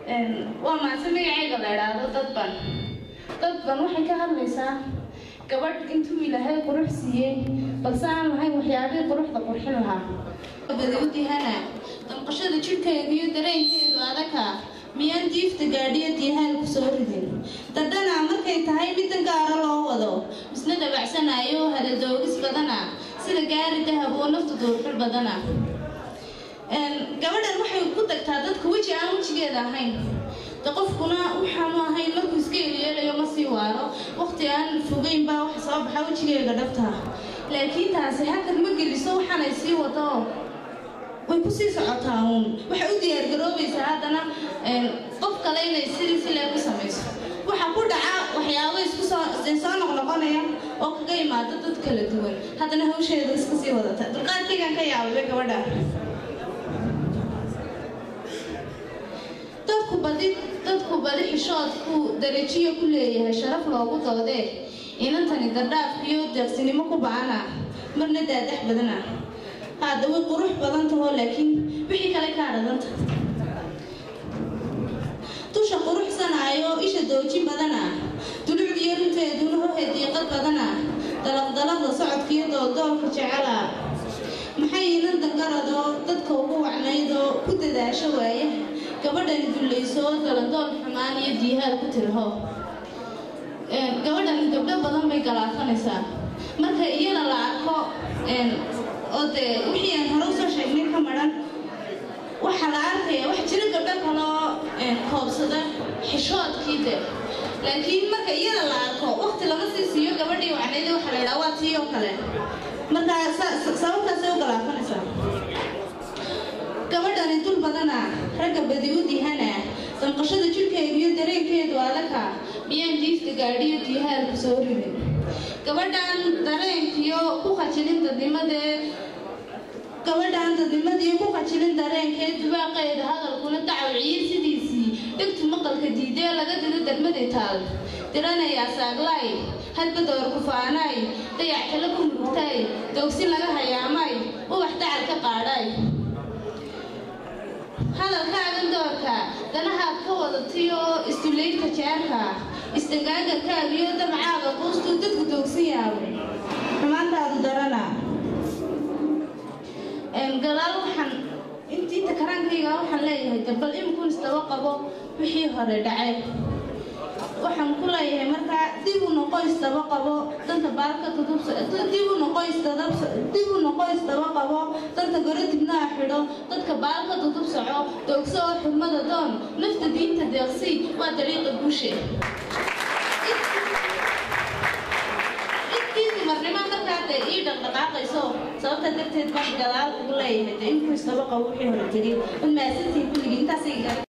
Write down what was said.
waa maase magacayga la idhaahdo dadban dadban waxay ka hadlaysaa gabadh intuu ilaahay qurux siiyey balse aan lahayn waxyaabihii quruxda qurxin lahaa badawdihana damqashada jidhkeedu iyo dareenkeedu adaka miyaan diifta gaadhiyo diihaan ku soo ridin dadana markay tahay middan gaara loo wado misna dhabacsanayo hadadoogis badana sida gaari dahab oo naftu duurxul badana gabadhan waxay ku tagtaa dadka weji aan wejigeeda ahayn de qofkuna waxaanu ahayn markuu iska elyeelayo ma sii waaro waqti aan fogeyn baa waxa soo baxa wejigeega dhabta laakiin taasi hakad ma geliso waxaanay sii wado way kusii socotaa uun waxay u diyaargaroobaysaa haddana qof kale inay sidii silee ku samayso waxa ku dhaca waxyaabo isku soo soo noqnoqonaya oo kaga imaado dad kala duwan haddana hawsheeda iska sii wadata dulqaadkaygaan ka yaabay gabadha dadku badi dadku badi xishoodku darajiyo ku leeyahay sharaf loogu doodee inantani dardhaaf iyo deeqsinimo ku ba-ana marna daadax badana hadda way qurux badan tahoo laakiin wixii kale kaa dhadanta dusha quruxsanaayo isha dooji badana dulucdiyo runteeduna hohe diiqad badana dalaqdalaqda socodkiyo dooldoolka jecela maxay inan dangaradoo dadka ugu wacnaydoo ku dadaasho waaya gabadhani dullayso dalandool xumaan iyo diihaal ku tiraho gabadhani gabdho badan bay galaafanaysaa marka iyada la arko oo dee wixii aan hore usoo sheegnay ka maran waxaa la arkaya wax jiro gabdho kaloo koobsada xishoodkii de laakiin marka iyada la arko waqti lama sii siiyo gabadhii wacnayda waxaa la idhaha waa tii oo kale marka sababtaasay u galaafanaysaa gabadhani dul badana ragga badi u dihana danqashada jidhkeedu iyo dareenkeedu adaka miyaan diifta gaadhiyo diihaalku soo ridin gabadhan dareenkiyo ku khajilin dadnimadee gabadhan dadnimadiiyo ku khajilin dareenkee dubaaqeeda hadalkuna dacawciye sidiisii dhegtu maqalka diidee laga dido darmadii taal diranayaa saaglaay hadba door kufaanaay dayac kale ku murugtaay doogsin laga hayaamay ubax dacal ka qaadhay hadalkaagan doorka danahaad ka wadatay oo isduleynta jeerka istangaagarkaagiyo damcaaga quustuu dadku doogsan yaabay xumaantaadu darana gadaal waxaan intiinta karaankayga waxaan leeyahay dabal imikun isdaba qabo wixii hore dhacay waxaan ku leeyahay markaa dib u noqo isdaba qabo danta baalka dib u noqo dib u noqo isdaba qabo danta gore dibnaha xidho dadka baalka dudub soco doogso oo xurmada doon nafta diinta deeqsi waa dariiqa guushe intii dumarnimo markaa dee ii dhaqdhaqaaqayso sababta darteed baan gadaal ugu leeyahay dee inkuu isdaba qabo wixii hore tegay un maasantiin kulligii intaasay